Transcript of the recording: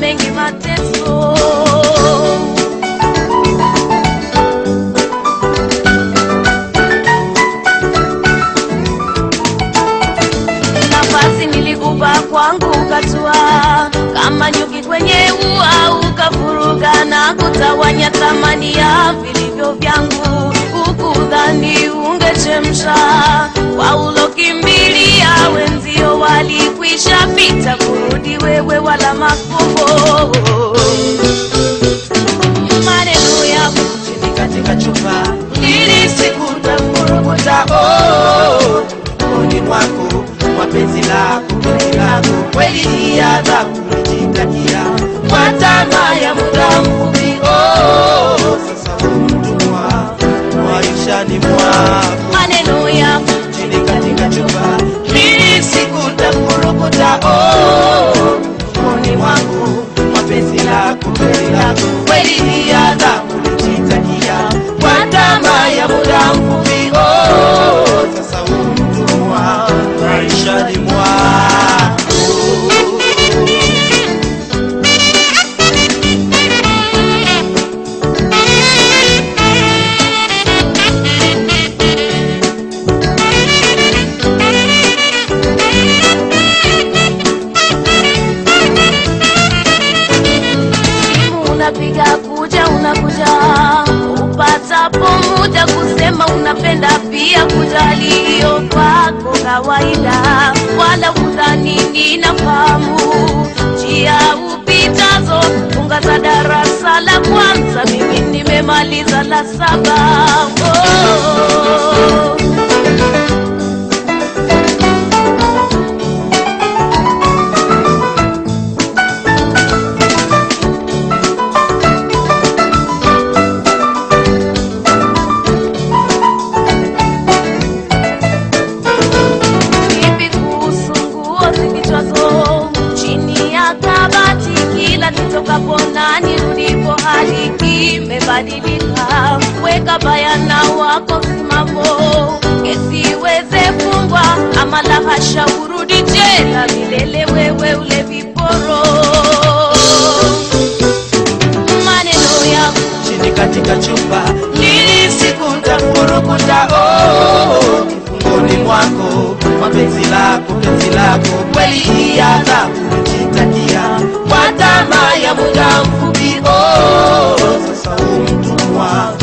mengi mateso. Nafasi nilikupa kwangu ukatua, kama nyuki kwenye ua ukafuruga na kutawanya thamani ya vilivyo vyangu, ukudhani ungechemsha kwa ulokimbilia wenzio walikwisha pita, kurudi wewe wala mafumbo maneno ya chini katika chupa ili sikutafurukuta oh, moni mwako mapenzi lako penzi lako kweli ya adhabu ulijitakia kwa tamaa ya muda mfupi oh, sasa umtumwa maishani mwako maneno ya chini katika chupa ili sikutafurukuta oh, moni mwangu mapenzi lako penzi lako kweli ni adhabu ulijitakia kwa tamaa ya muda mfupi oh, sasa umtumwa maishani mwako simu unapiga kuja unakuja upatapo muda kusema unapenda pia kujali hiyo kwako kawaida wala udhani ninafahamu njia upitazo funga za darasa la kwanza mimi nimemaliza la saba oh. Vipi kuhusu nguo zifichwazo chini ya kabati? Kila nitokapo na nirudipo, hali kimebadilika. Weka bayana wako simamo, kesi iweze fungwa, ama la hasha, urudi jela milele, wewe ule viporo. Maneno yako chini katika chupa ili sikutafurukuta oh, kifungoni mwako mapenzi lako penzi lako kweli ya adhabu ulijitakia kwa tamaa ya muda mfupi oh, sasa umtumwa